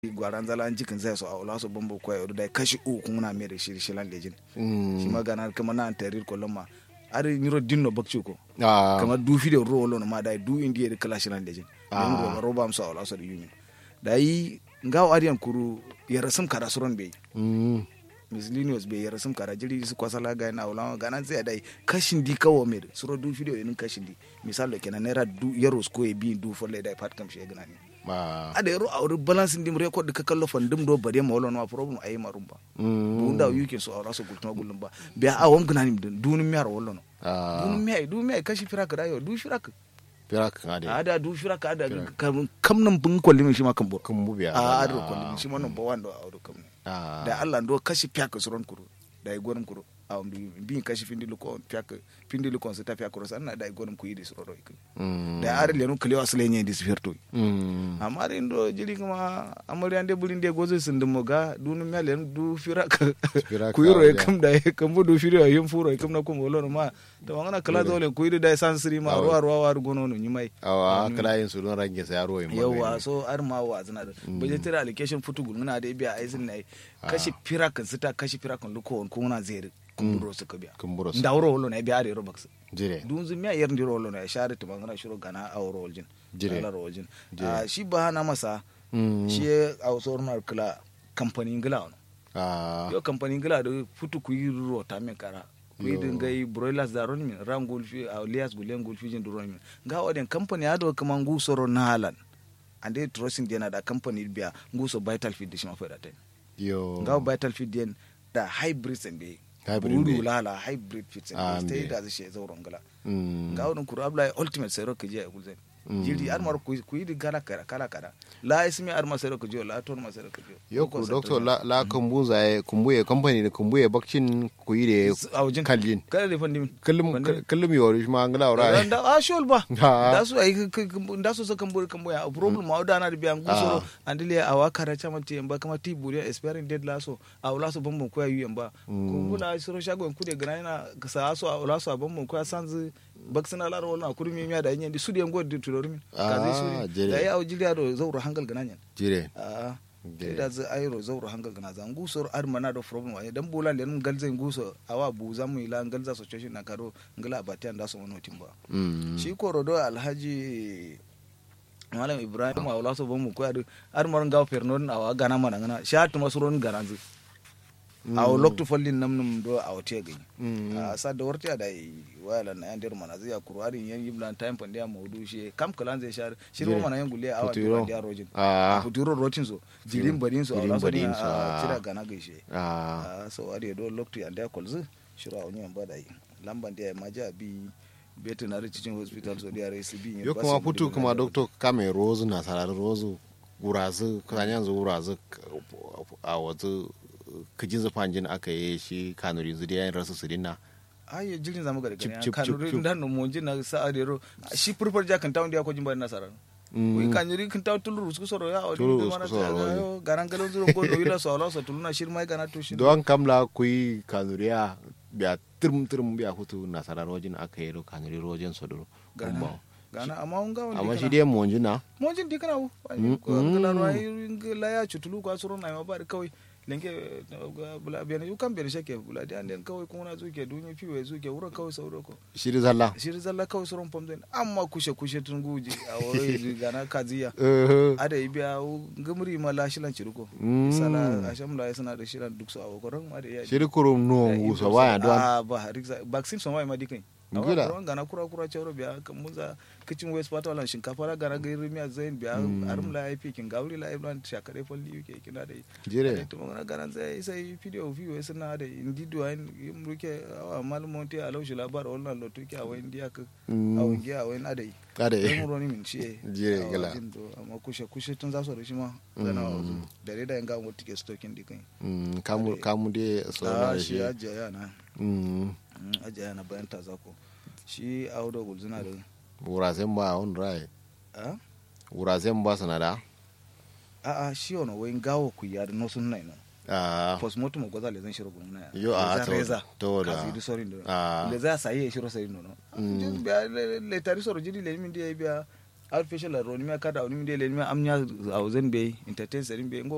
gwaran zala an jikin zai so a wala so bambo ko yodo dai kashi u kun na mere shi shi lan lejin shi magana kama na antarir ko lamma ari nyiro dinno bakci ko kama du fi de ro lo ma dai du indiye de kala shi lan lejin don go roba am so wala so yumi dai ngaw ariyan kuru ya rasum kada suron be miscellaneous be ya rasum kada jiri su kwasala ga na wala gana sai dai kashin di kawo mere suro du fi de yin kashin di misalo kenan naira du yaros ko e bi du folle dai pat kam shi gana ni ada yaro awri balance ndim record ka kallo fan dum do bari ma wolon ma problem ay marum ba bu nda yuke so awra so gultuma gulum ba be a wam gna nim dun mi ar wolon dun mi ay dun mi ay kashi firak da yo du firak firak ngade ada du firak ada kam nan bun kolli min shi ma kan bor kan bu biya a ado kolli min shi ma non ba wando awdo kam da Allah ndo kashi fiyak suron kuro da gonum kuro awam bi kashi findi luko fiyak findi luko sa ta fiyak kuro sanna da gonum ku yidi suro do ik da ar lenu kle wasle nye dis ferto amma rin do jili kuma amari ande bulin de gozo sinde moga dunu melen du firak ku yiro e kam da e kam du firo yim furo e kam na ko molo ma to wangana kala dole ku yidi da san siri ma ruwa ruwa war gono no nyimai awa kala yin su don range sa yaro yim yawa so ar ma wa zana da budgetary allocation futugul ngana da biya aizin nai kashi firak sita kashi firak luko on kuna zere kumburo suka biya kumburo ndawro wolo na biya are robax jire dunzu miya yer ndiro wolo na share to bangana shiro gana awro woljin Jire. ala woljin Ah, shi ba hana masa shi a wasor na kala kamfani ngila ono ah yo kamfani ngila do futu ku yi ro ta men kara ku yi Yo. dinga yi broilers da ron min ram gulfi a lias gulen gulfi jin ron min ga waden kamfani ado kama ngu soro na halan ande trusting dena da kamfani biya ngu so vital feed shi ma fa da ten yo ga vital feed den da hybrid sen be Hybrid buru be. lala hybrid feed sen Ah, be stay mbe. da shi zauron gala Mm. ga wadun kuru abla ultimate sero ke je kulzen Mm. jiri armar ku ku yi kala kala kala kala la ismi armar sero ke je la ton ma sero ke je yo ku doctor la la kumbu zaye kumbuye company da kumbuye bakcin ku yi da awjin kallin kala de fandi kullum kullum yori ma ngala ora da a shol ba Ha. da su ai da su sakan bur kan boya problem ma da na da biyan gusoro andile awa kara chama ti ba kama ti buri expiring date la so a wala so bambon ko yu yamba ko bula siro shago en kude gana na ka sa so a wala so bambon ko sanzu baksana la ro na kurmi miya da yin di su de ngod di tulormi ka zai Ah, su jere. da ya awjili ado zauro hangal gana nyan jire a Jere. da zai ayro zauro hangal gana zan gusor ar mana do problem wa dan bola len galze guso awa bu zamu ila galza situation na karo ngala batian da so wono timba mm shi korodo alhaji malam ibrahim a wala so bamu ko adu ar mar ngaw pernon awa gana mana ngana shat masuron garanzu a loktu fallin namnum do a wote gani Mm. a sa da warti da wala na yandir mana zai kurwari yan yiblan time pande ya maudu shi kam kalan zai shar shi ro Jire. mana yan gulle awa Futuro. da rojin ah futuro rotin so jirin badin so a Jirin wala so badin so, ah. cira gana gaishe ah a so ade do loktu yanda kolzu shiro a wani yamba dai lamban da ya maja bi veterinary teaching hospital so da rai su bi yo kuma futu kuma doctor kame rozu na sarar rozu wurazu kanyan zu wurazu a wazu kijin zufanjin aka yi shi kanuri zu da yayin rasu su dinna ayo jirin zamu ga Chip, daga chip, kan chip, chip. dan no monji na sa ade ro shi purpur ja kan tawndi ko jimba nasara Mm. wi kan yuri kan taw tulur su soro ya o Tulur di su mana soro, ta yo garan galo zuro ko do ila so ala so tuluna shir mai kana to shi don kamla ku yi kanuriya biya tirim tirim biya hutu na sarar rojin aka yi ro kanuri rojin sodoro gana gana amma un ga amma shi dai monji na monjin di kana wu Mm, ko ngala ro ay ngala ya chutulu ko soro na ma bar kawai lenke bula biyan yu kan biyan shake bula di anden kawai kuma na zuke dunyi fiwe zuke wurin kawai sauro ko shi da zalla shiri zalla kawai sauran famzin amma kushe kushe tun guji a wai gana kaziya Eh, ada yi biya gamri ma la shilan cirko Mm. sala asham la suna da shilan duk su a koran ma da ya shi da kurum no gusa baya don a ba riksa vaccine son wai ma dikai Ngila. awa koran gana kura kura chawro biya kan muza kitchen waste part wala shinkafa la gana gairi miya zain biya arum la IP kin gawri la iblan shakare folli yuke kina da jire to magana gana zai sai video video suna da indido ayin yimruke awa malmonti a laushi labar wannan lotuki a wayin diya ka Mm. a wangi a wayin adai kada don roni min shi Jire, gala. amma kushe kushe tun za su da shi ma gana wazu da dai da yanga mu tike stokin dikan Mm, kamu kamu dai a sauran shi shi ajiya yana Mm, ajiya yana bayan ta zako shi audo gulzuna da wurazen ba on rai a wurazen ba sanada a a shi ono wayin gawo ku ya da nosun nai no ah postmortem gwaza le zan shiro gulna ya Yo, a, Reza, to- reza to da. kazi di sorin da Ah. le za sayi shiro sai no no Mm. biya le- le tari soro jidi le min dia biya artificial ro ni me kada ni min dia le mi amnya a zen be entertain serin be ngo